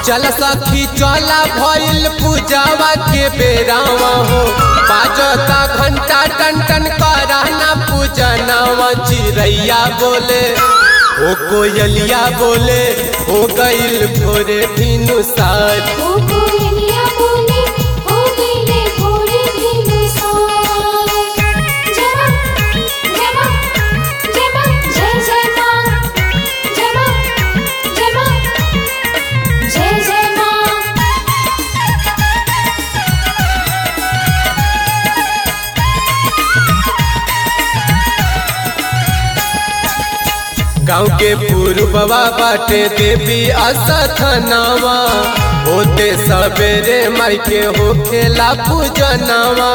चल सखी चला भइल पूजावा के बेरावा हो बाजता घंटा टन टन कराना पूजनावा चिड़ैया बोले ओ कोयलिया बोले हो गइल भोरे भिनु सार ओ कोयलिया बोली हो गईले भोरे दिन सार जय मां जय मां जय मां जय जय मां जय मां जय मां जय जय मां गाँव के पूर्ववा बाटे देवी असथनावा होते सवेरे माई के होखेला पूजनावा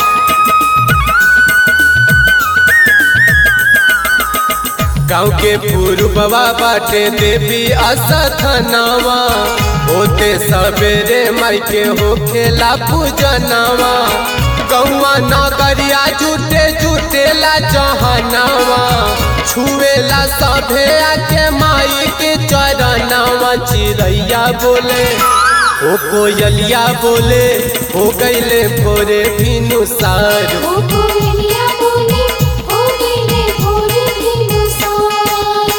गाँव के पूर्ववा बाटे देवी असथनावा होते सवेरे माई के होखेला पूजनावा गौवा नगरिया जुटे जुटेला जहनावा छुएला सभे आके माई के चरनावा चिड़ैया बोले ओ कोयलिया बोले हो गईले भोरे भिनु सार ओ कोयलिया बोली हो गईले भोरे दिन सार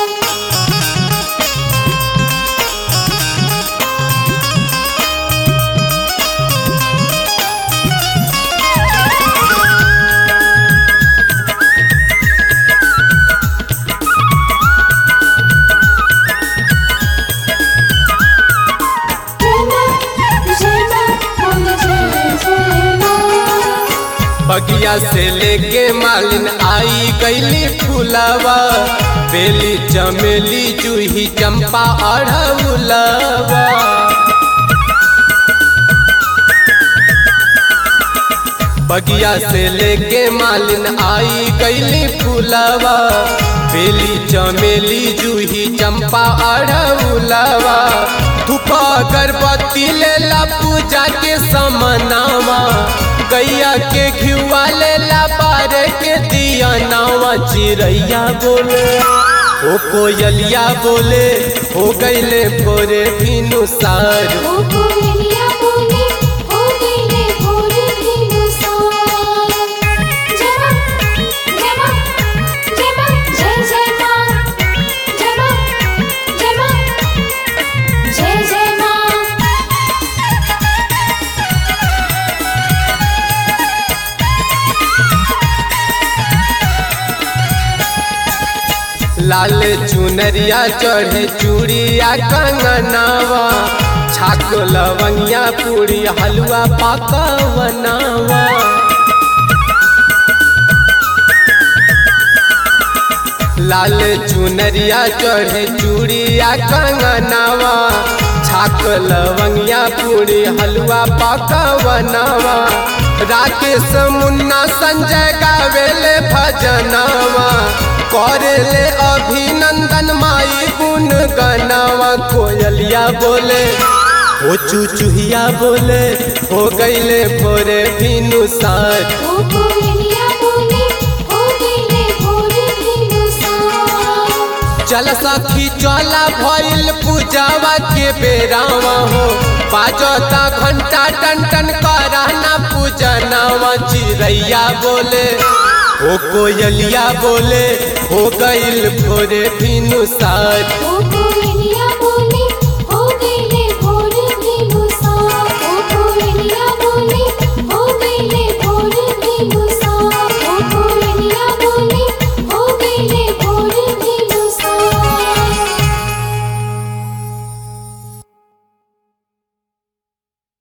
जय मां जय मां बोल जय जय मां बगिया से लेके मालिन आई गईली फुलावा बेली चमेली जूही चंपा अड़हुलावा बगिया से लेके मालिन आई गईली फुलावा बेली चमेली जूही चंपा अड़हुलावा धूप अगरबत्ती लेला पूजा के समनावा गैया के घिवा लेला बारे के दिया नावा चिड़ैया बोले ओ कोयलिया बोले हो गईले भोरे भिनु सार ओ कोयलिया बोली हो गईले भोरे दिन सार जय मां जय मां जय मां जय जय मां जय मां जय मां जय जय मां लाल चुनरिया चढ़े चूड़िया कंगनावा छाक लवंगिया पूरी हलवा पकवनावा लाल चुनरिया चढ़े चूड़िया कंगनावा छाक लवंगिया पूरी हलवा पकवनावा राकेश मुन्ना संजय गावेले भजनावा करेले अभिनंदन माई गुण गनावा कोयलिया बोले ओ चुचुहिया बोले हो गईले भोरे भिनु सार ओ कोयलिया बोली हो गईले भोरे दिन सार चल सखी चला भइल पूजावा के बेरावा हो बाजता घंटा टन टन कराना पूजनावा चिड़ैया बोले ओ कोयलिया बोले हो गईल भोरे भिनु सार ओ